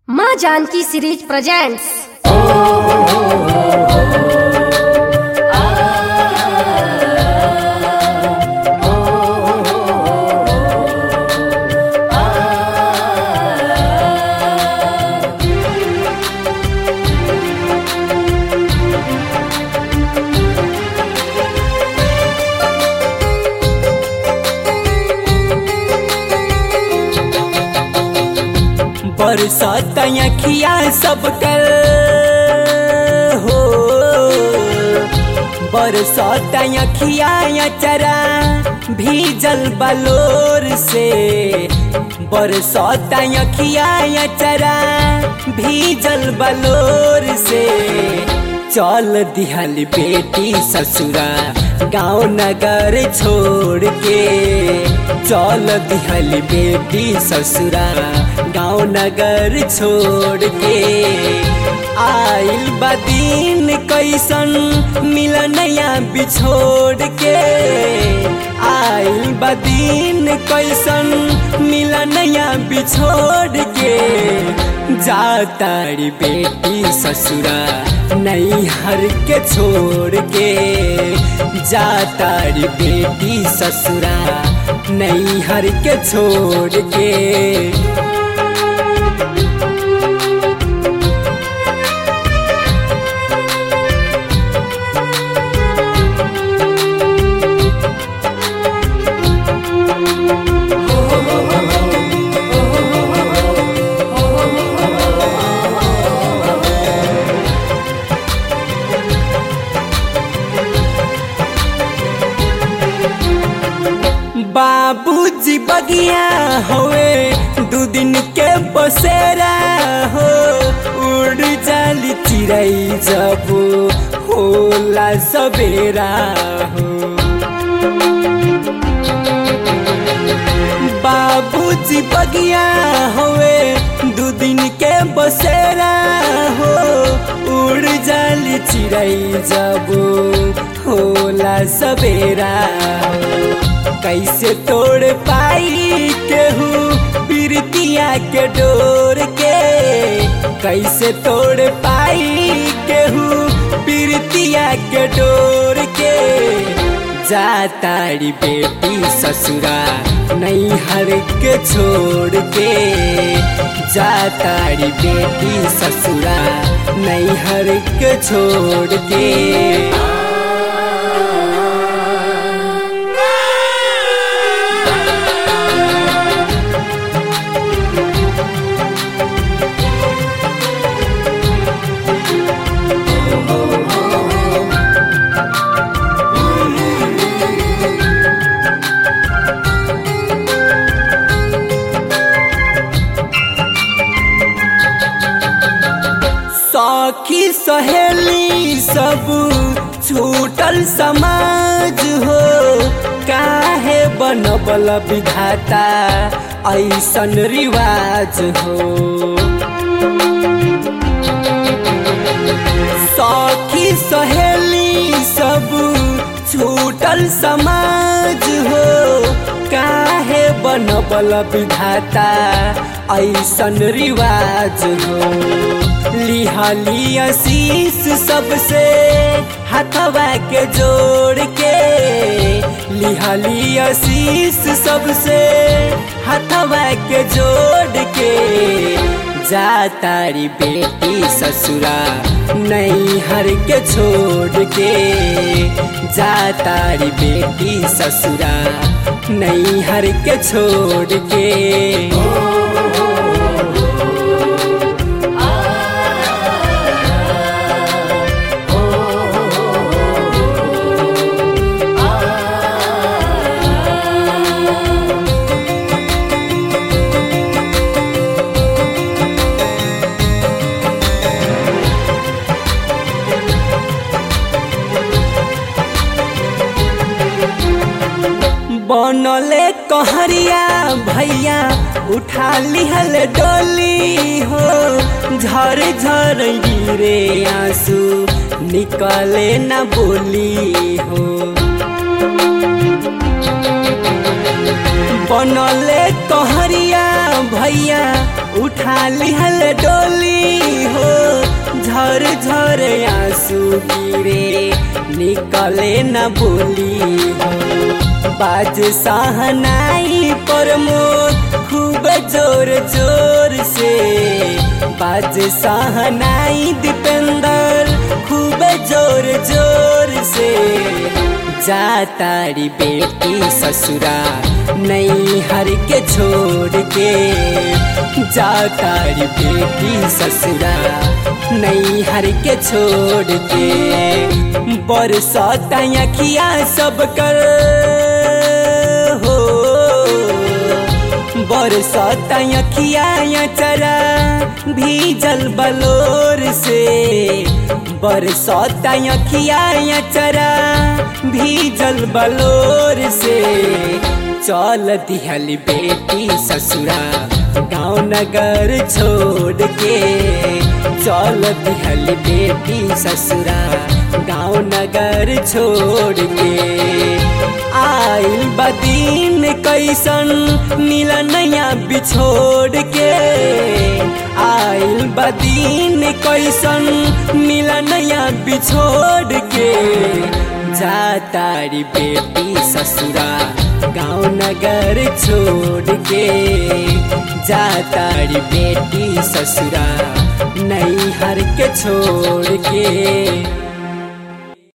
माँ Janaki series presents बरसात अखिया सब कर हो बरसात अखिया चरा भीजल बलोर से बरसात अखिया चरा भीजल बलोर से चल दिहल बेटी ससुरा गांव नगर छोड़ के चल दिहल बेटी ससुरा गांव नगर छोड़ के आइल बदीन कैसन मिलनया बिछोड़ के आइल बदीन कैसन मिलनया बिछोड़ के जातारी बेटी ससुरा नहीं हर के छोड़ के जातारी बेटी ससुरा नहीं हर के छोड़ के बाबूजी बगिया होए दू दिन के बसेरा हो उड़ जाली चिड़ई जब होला सवेरा हो बाबूजी बगिया होए दू दिन के बसेरा हो उड़ जाली चिड़ई जब होला सवेरा हो कैसे तोड़ पाई केहू बिरतिया के डोर के कैसे तोड़ पाई केहू बिरतिया के डोर के जातारी बेटी ससुरा नहीं हर के छोड़ के जातारी बेटी ससुरा नहीं हर के छोड़ के सखी सहेली सब छूटल समाज हो काहे बनबल विधाता ऐसन रिवाज हो सखी सहेली सब छूटल समाज हो काहे बनबल विधाता ऐसन रिवाज हो लिहली आशीष सबसे हथवा के जोड़ के लिहली आशीष सबसे हथवा के जोड़ के जातारी बेटी ससुरा नहीं हर के छोड़ के जातारी बेटी ससुरा नहीं हर के छोड़ के बनले कहरिया भैया उठा लिहल डोली हो झर झर गिरे आंसू निकले न बोली हो बनले तोहरिया भैया उठा लिहल डोली हो झर झर आंसू गिरे निकले न बोली हो बाज सहनाई प्रमोद खूब जोर जोर से बाज सहनाई दीपेंद्र खूब जोर जोर से जा तारी बेटी ससुरा नहीं हर के छोड़ के जा तारी बेटी ससुरा नहीं हर के छोड़ के बरसात अखिया सब कर हो बरसात अखिया चरा भीजल बलोर से बरसात अखिया चरा भीजल बलोर से चल दिहल बेटी ससुरा गाँव नगर छोड़ के चल दिहल बेटी ससुरा गाँव नगर छोड़ के आइल बदीन कैसन मिलनया बिछोड़ के आइल बदीन कैसन मिलनया बिछोड़ के जा तारी बेटी ससुरा गाँव नगर छोड़ के जा तारी बेटी ससुरा नहीं हर के छोड़ के